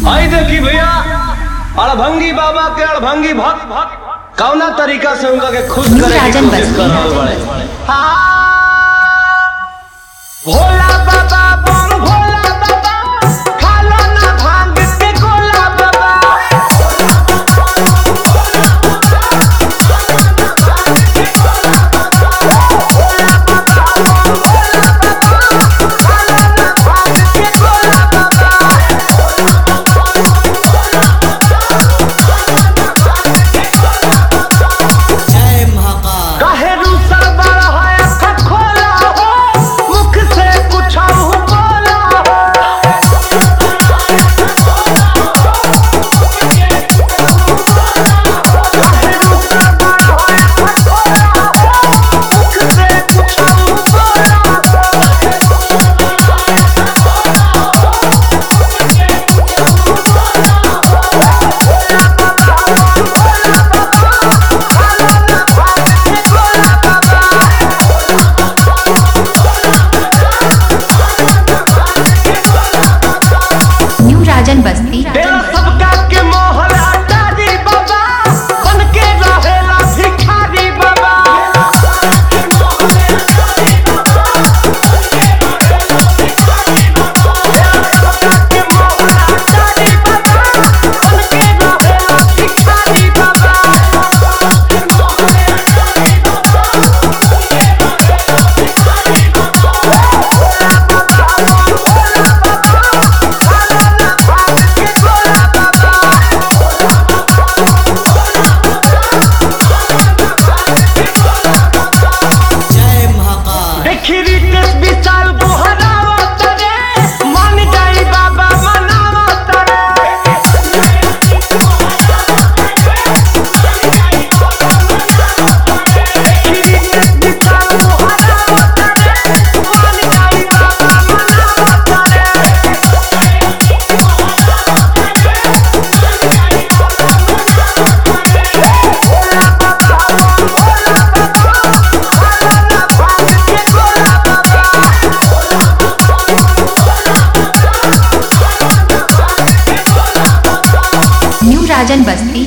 आई देखी भैया अड़भंगी बाबा के अड़भंगी भक्त कौना तरीका से उनका के खुश करे की राजन कोशिश बस्ती। कर रहल बड़े भोला बाबा बम भोला बाबा खालो ना भांग के गोला बाबा जय महाकाल काहे रूसल बड़ा है अखा खोला हो मुख से कुछ बोला हो काहे रूसल बड़ा है अखा खोला हो मुख से कुछ बोला हो न्यू राजन बस्ती तेरा सबका के मोहर अटारी बाबा बन के रहेला भिखारी बाबा तेरा सबका के मोहर अटारी बाबा बन के रहेला भिखारी बाबा जय महाकाल देखी रितेश विशाल बुहरावा तरे मन जाई बाबा मनावा तरे देखी रितेश विशाल बुहरावा तरे मन जाई बाबा मनावा तरे न्यू राजन बस्ती